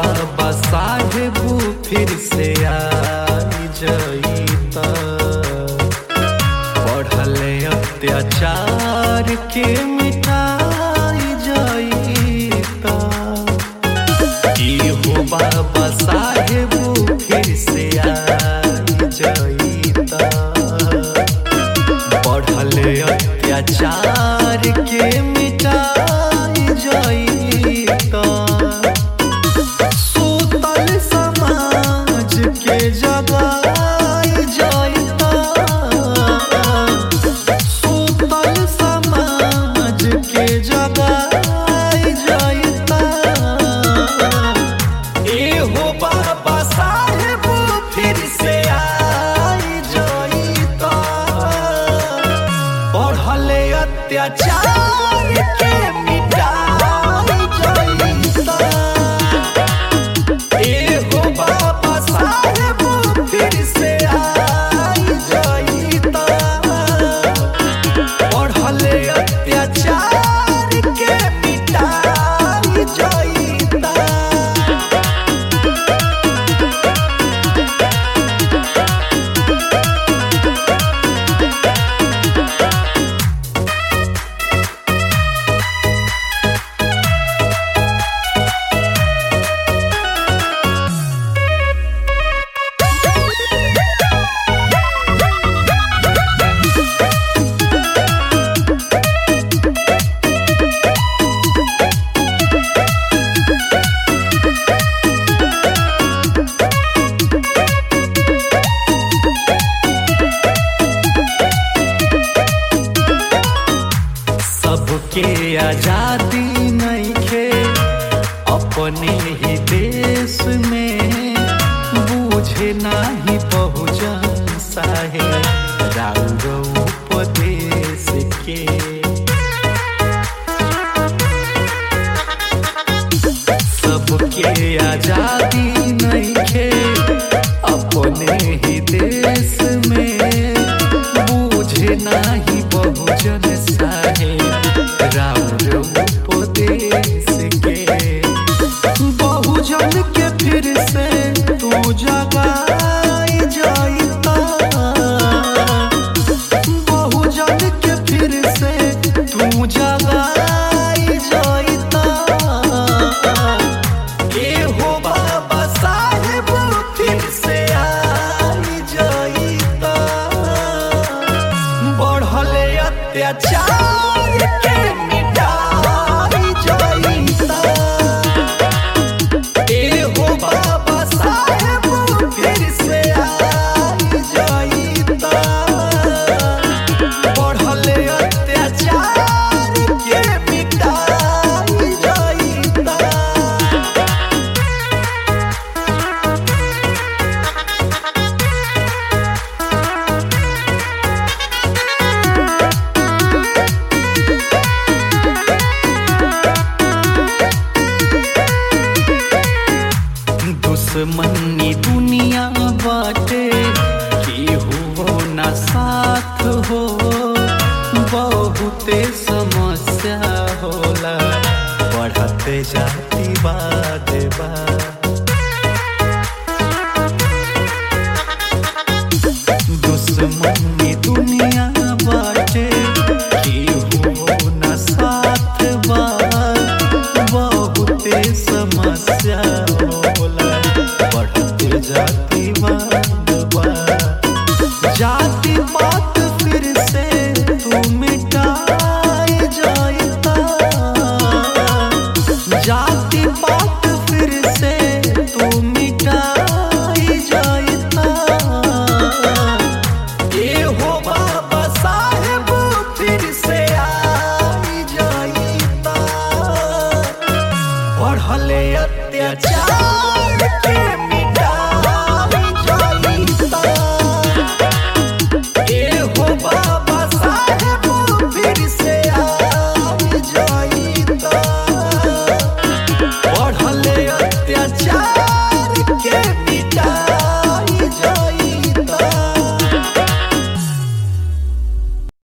बाबा साहेब फिर से आई जईता बढ़ले अत्याचार के मिटाई जईता की हो बाबा साहेब फिर से आई जईता बढ़ले अत्याचार के मिटाई जईता सुतल समाज के जगाई जईता सुतल समाज के जगाई जईता एहो बाबा साहेब फिर से आई जईता बढ़ले अत्याचार के मिटाई जईता एहो बाबा साहेब फिर से आई जईता बढ़ले अत्याचार के मिटाई जईता सबके आजादी नइखे अपने ही देश में बूझे नाही बहुजन साहे राउर उपदेश के सबके आजादी नइखे अपने ही देश में बूझे नाही बहुजन साहे राउर उपदेश के बहुजन के फिर से तू जगाई जाइता बहुजन के फिर से तू जगाई जाइता एहो बाबा साहेब फिर से आई जाइता बढ़ले अत्याचार के मिटाई जाइता एहो बाबा साहेब फिर से आई जाइता बढ़ले अत्याचार के मिटाई जाइता दुश्मनी दुनिया बाटे केहू ना साथ हो बहुते समस्या होला बढ़ते जाति बाद बा दुश्मनी दुनिया बाटे केहू ना साथ बा बहुते समस्या होला बढ़ते जाति बाद बा जाति बात फिर से तू मिटाई जाइता जाति बात फिर से तू मिटाई जाइता एहो बाबा साहेब फिर से आई जाइता बढ़ले अत्याचार के मिटाई